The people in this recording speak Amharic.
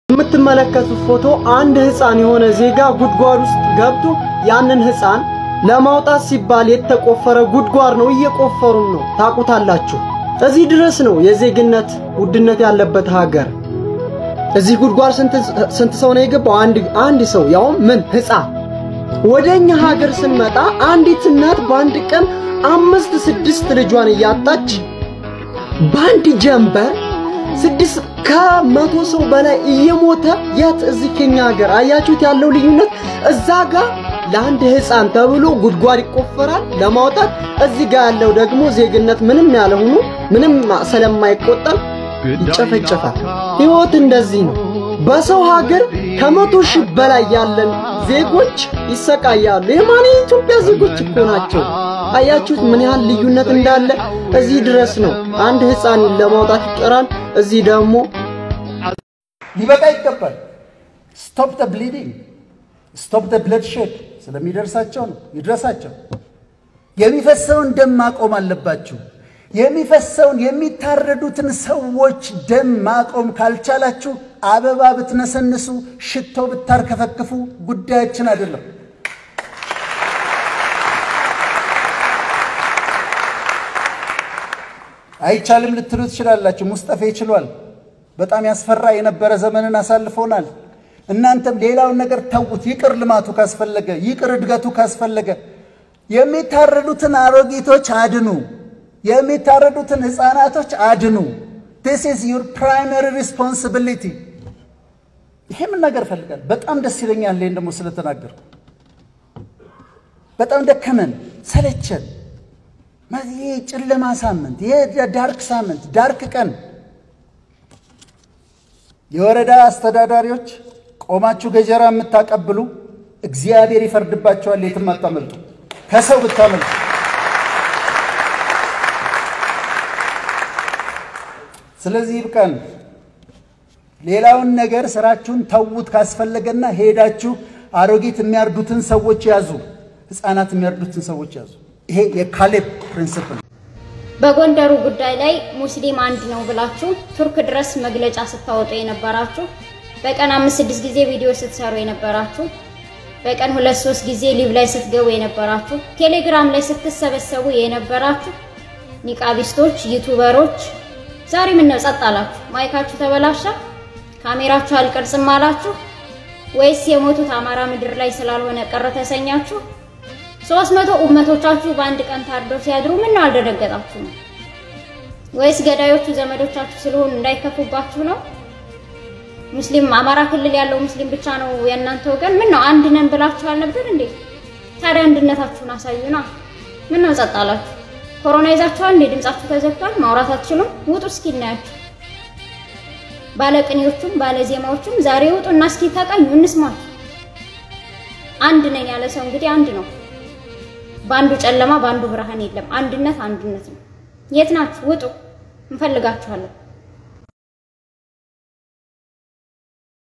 የምትመለከቱት ፎቶ አንድ ህፃን የሆነ ዜጋ ጉድጓድ ውስጥ ገብቶ ያንን ህፃን ለማውጣት ሲባል የተቆፈረ ጉድጓድ ነው። እየቆፈሩም ነው። ታቁታላችሁ። እዚህ ድረስ ነው የዜግነት ውድነት ያለበት ሀገር። እዚህ ጉድጓድ ስንት ሰው ነው የገባው? አንድ አንድ ሰው ያውም ምን ህፃን። ወደኛ ሀገር ስንመጣ አንዲት እናት በአንድ ቀን አምስት ስድስት ልጇን እያጣች በአንድ ጀንበር ስድስት ከመቶ ሰው በላይ እየሞተ የት እዚህ ከኛ ሀገር አያችሁት ያለው ልዩነት። እዛ ጋር ለአንድ ህፃን ተብሎ ጉድጓድ ይቆፈራል ለማውጣት፣ እዚህ ጋር ያለው ደግሞ ዜግነት ምንም ያልሆኑ ምንም ስለማይቆጠር ይጨፈጨፋል። ህይወት እንደዚህ ነው። በሰው ሀገር ከመቶ ሺህ በላይ ያለን ዜጎች ይሰቃያሉ። የማን የኢትዮጵያ ዜጎች እኮ ናቸው። አያችሁት ምን ያህል ልዩነት እንዳለ። እዚህ ድረስ ነው አንድ ህፃን ለማውጣት ይጠራል። እዚህ ደግሞ ሊበቃ ይገባል። ስቶፕ ደ ብሊዲንግ ስቶፕ ደ ብለድ ሼድ ስለሚደርሳቸው ነው። ይድረሳቸው። የሚፈሰውን ደም ማቆም አለባችሁ። የሚፈሰውን የሚታረዱትን ሰዎች ደም ማቆም ካልቻላችሁ አበባ ብትነሰንሱ፣ ሽቶ ብታርከፈክፉ ጉዳያችን አይደለም። አይቻልም ልትሉ ትችላላችሁ። ሙስጠፌ ይችሏል። በጣም ያስፈራ የነበረ ዘመንን አሳልፎናል። እናንተም ሌላውን ነገር ተዉት። ይቅር ልማቱ ካስፈለገ፣ ይቅር እድገቱ ካስፈለገ የሚታረዱትን አሮጊቶች አድኑ። የሚታረዱትን ህፃናቶች አድኑ። ዲስ ኢዝ ዩር ፕራይመሪ ሪስፖንሲቢሊቲ። ይሄ ምን ነገር እፈልጋለሁ። በጣም ደስ ይለኛል። ይሄን ደግሞ ስለተናገርኩ በጣም ደከመን፣ ሰለቸን። ይሄ ጨለማ ሳምንት፣ ይሄ ዳርክ ሳምንት፣ ዳርክ ቀን የወረዳ አስተዳዳሪዎች ቆማችሁ ገጀራ የምታቀብሉ እግዚአብሔር ይፈርድባቸዋል። የትም አታመልጡ፣ ከሰው ብታመልጡ። ስለዚህ ይብቃን። ሌላውን ነገር ስራችሁን ተዉት። ካስፈለገና ሄዳችሁ አሮጊት የሚያርዱትን ሰዎች ያዙ፣ ህፃናት የሚያርዱትን ሰዎች ያዙ። ይሄ የካሌብ ፕሪንስፕል በጎንደሩ ጉዳይ ላይ ሙስሊም አንድ ነው ብላችሁ ቱርክ ድረስ መግለጫ ስታወጡ የነበራችሁ፣ በቀን አምስት ስድስት ጊዜ ቪዲዮ ስትሰሩ የነበራችሁ፣ በቀን ሁለት ሶስት ጊዜ ሊቭ ላይ ስትገቡ የነበራችሁ፣ ቴሌግራም ላይ ስትሰበሰቡ የነበራችሁ ኒቃቢስቶች፣ ዩቱበሮች ዛሬ ምን ነው ጸጥ አላችሁ? ማይካችሁ ተበላሻ? ካሜራችሁ አልቀርጽም አላችሁ? ወይስ የሞቱት አማራ ምድር ላይ ስላልሆነ ቀረ ተሰኛችሁ? ሶስት መቶ ኡመቶቻችሁ በአንድ ቀን ታርደው ሲያድሩ ምን ነው አልደነገጣችሁ ነው? ወይስ ገዳዮቹ ዘመዶቻችሁ ስለሆኑ እንዳይከፉባችሁ ነው? ሙስሊም አማራ ክልል ያለው ሙስሊም ብቻ ነው የእናንተ ወገን? ምን ነው አንድ ነን ብላችሁ አልነበር እንዴ? ታዲያ አንድነታችሁን አሳዩና። ምን ነው ጸጥ አላችሁ? ኮሮና ይዛችኋል እንዴ? ድምጻችሁ ተዘግቷል? ማውራት አትችሉም? ውጡ እስኪ እናያችሁ። ባለቅኔዎቹም ባለዜማዎቹም ዛሬ ውጡና እስኪ ተቀኙ እንስማችሁ። አንድ ነን ያለ ሰው እንግዲህ አንድ ነው። በአንዱ ጨለማ በአንዱ ብርሃን የለም። አንድነት አንድነት ነው። የት ናችሁ? ውጡ፣ እንፈልጋችኋለን።